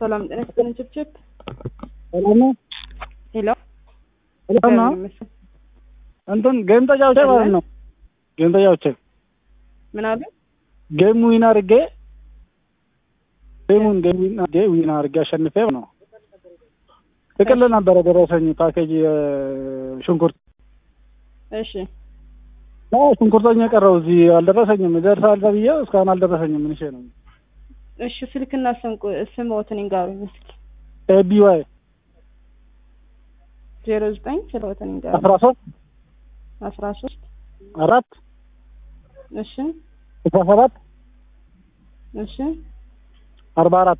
ሰላም ጤና ይስጥልኝ። ችፕችፕ ሰላም ነው። ሄሎ ሰላም ነው። እንትን ጌም ተጫውቼ ማለት ነው። ጌም ተጫውቼ ምን አሉ? ጌም ዊን አድርጌ ጌሙን ጌም ዊን አድርጌ ዊን አድርጌ አሸንፌ ነው። ጥቅል ነበረ ደረሰኝ ፓኬጅ ሽንኩርት እሺ አዎ ሽንኩርተኛ የቀረው እዚህ አልደረሰኝም። ይደርሳል ተብዬ እስካሁን አልደረሰኝም። ምን ነው እሺ ስልክና ስም ስምዎትን ይንገሩኝ እስኪ። ኤቢ ዋይ ዜሮ ዘጠኝ ስልክዎትን ይንገሩኝ። አስራ ሶስት አስራ ሶስት አራት እሺ አስራ ሰባት እሺ አርባ አራት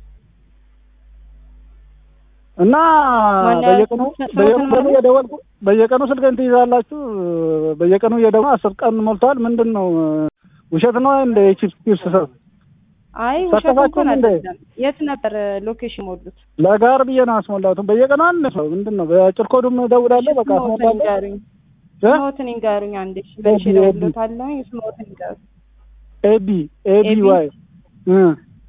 እና ማነው በየቀኑ ስንት በየቀኑ ነው? እየደወልኩ በየቀኑ ስልክን ትይዛላችሁ። በየቀኑ እየደወሉ አስር ቀን ሞልተዋል። ምንድን ነው ውሸት ነው እንደ ቺፕስ ቺፕስ ሰው አይ ውሸት ሳተፋችሁ እንኳን እንዴ? አይደለም። የት ነበር ሎኬሽን ሞሉት? ለጋር ብዬ ነው አስሞላሁት። በየቀኑ አንድ ሰው ምንድን ነው በአጭር ኮዱም እደውላለሁ። በቃ ስምዎትን አስሞላለሁ። ይንገሩኝ። እ? ስምዎትን ይንገሩኝ አንዴ። መልሼ ኤቢ፣ ኤቢ። እደውልልዎታለሁ። ስምዎትን ይንገሩኝ። ኤቢ ኤቢ ኤቢ? ዋይ እ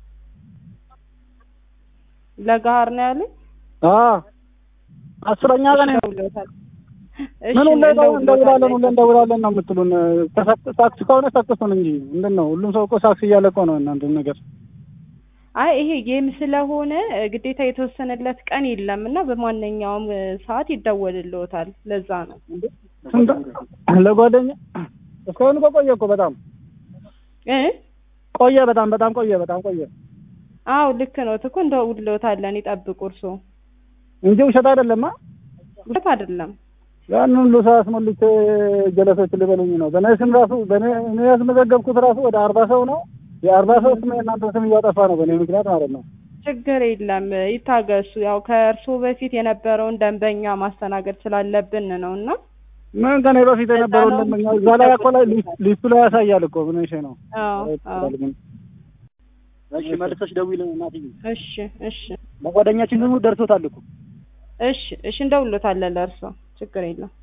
ለጋር ነው ያሉኝ። አ አስረኛ ቀን እሺ፣ እደውልልዎታለሁ። እሺ፣ ምን ሁሌ ነው እንደውላለን ሁሌ እደውልልዎታለሁ። እንደውላለን ነው የምትሉን? ተሳክ- ሳክስ ከሆነ ሳክሱን እንጂ ምንድን ነው ሁሉም ሰው እኮ ሳክስ እያለ እኮ ነው እናንተ ነገር አይ ይሄ ጌም ስለሆነ እ፣ ግዴታ የተወሰነለት ቀን የለም እና በማንኛውም እ፣ ሰዓት ይደወልልዎታል። ለዛ ነው። ስንት ለጓደኛ እስካሁን እኮ ቆየ እኮ በጣም እ ቆየ በጣም በጣም ቆየ በጣም ቆየ አዎ ልክ ነው እኮ እንደውልልዎታለን። ይጠብቁ እርስዎ። እንጂ ውሸት አይደለማ። ውሸት አይደለም። ያን ሁሉ ሰው አስሞልቼ ጀለሶች ሊበሉኝ ነው። በእኔ ስም ራሱ በእኔ እኔ ያስመዘገብኩት ራሱ ወደ አርባ ሰው ነው። የአርባ ሰው ስም የእናንተ ስም እያጠፋ ነው በእኔ ምክንያት ማለት ነው። ችግር የለም ይታገሱ። ያው ከእርስዎ በፊት የነበረውን ደንበኛ ማስተናገድ ስላለብን ነው እና ምን ከኔ በፊት የነበረው ነው። ለምኛ እዛ ላይ እኮ ላይ ሊስት- ሊስቱ ላይ ያሳያል እኮ ምን እሺ ነው አዎ አዎ እሺ መልሰሽ ደውይልን እናትዬ። እሺ እሺ ለጓደኛችን ደግሞ ደርሶታል እኮ እሺ እሺ እንደውልዎታለን ለእርስዎ ችግር የለም።